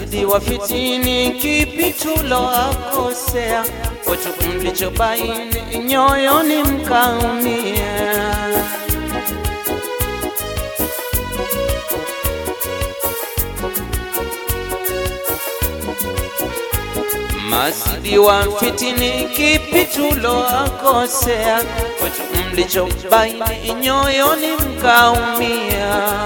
masidi wa fitini, kipi tuloakosea? Kwetu mlichobaini, nyoyoni mkaumia. Masidi wa fitini, kipi tuloakosea? Kwetu mlichobaini, nyoyoni mkaumia.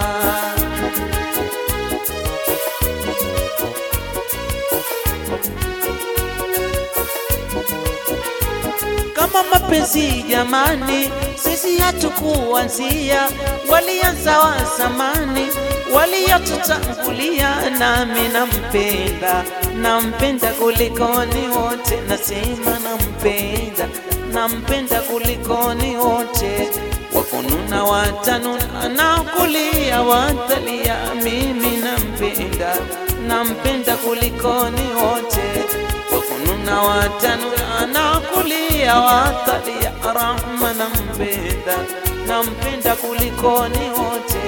kama mapenzi jamani, sisi hatukuanzia, walianza wa zamani, waliotutangulia. Nami nampenda, nampenda kulikoni wote, nasema nampenda, nampenda kulikoni wote, wakununa watanuna na kulia watalia, mimi nampenda, nampenda kulikoni wote wakununa watanuna na kulia watalia, rahma nampenda, nampenda kulikoni wote.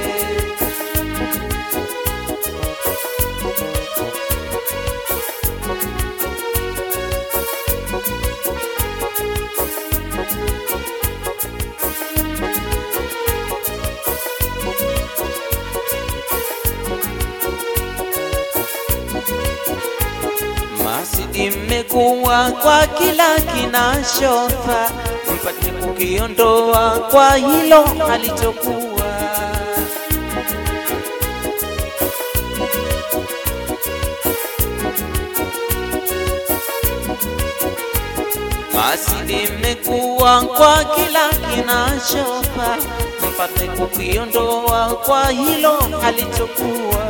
Masidi mmekuwa kwa kila kinachofaa, mpate kukiondoa kwa hilo halitokuwa. Masidi mmekuwa kwa kila kinachofaa, mpate kukiondoa kwa hilo halitokuwa.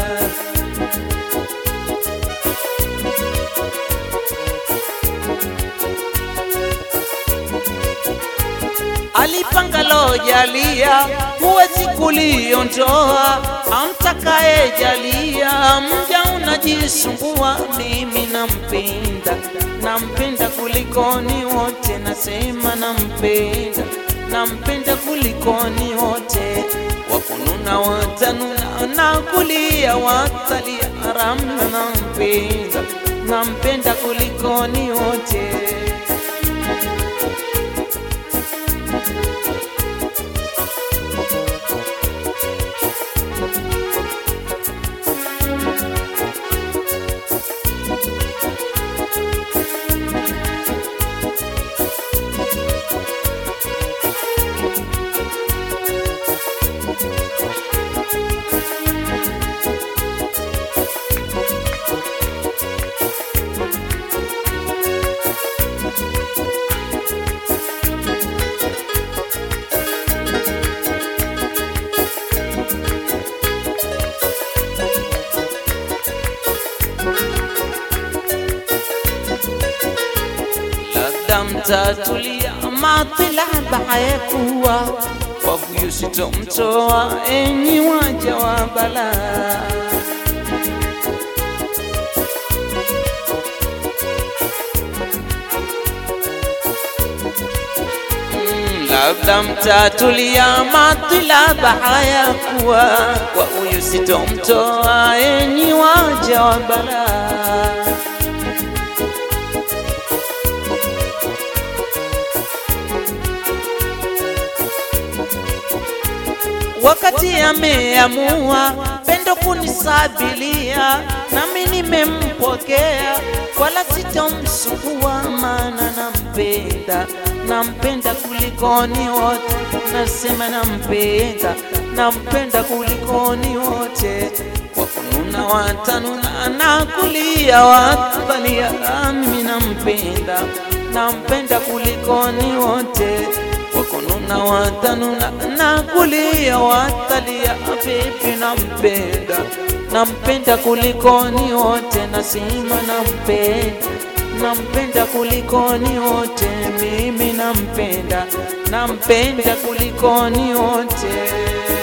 alipangalo jalia, huwezi kuliondoa. Amtakaye jalia, mja unajisumbua. Mimi nampenda, nampenda kulikoni wote, nasema nampenda, nampenda kulikoni wote. Wakununa watanuna na kulia watalia, ramna nampenda, nampenda kulikoni wote. labda mtatulia matilaba hayakuwa wavuyu sitomtoa enyi waja wa balaa Mm, labda mtatulia matilaba hayakuwa kwa huyu sitomtoa enyi waja wa balaa wakati ameamua pendo kunisabilia, nami nimempokea, wala sitomsumbua, maana nampenda, nampenda kulikoni wote, nasema nampenda, nampenda kulikoni wote, wakununa watanuna na kulia watalia, mimi nampenda, nampenda kulikoni wote wakununa watanuna na kulia watalia, vipi nampenda, nampenda kulikoni wote, nasema nampenda, nampenda kulikoni wote, mimi nampenda, nampenda kulikoni wote.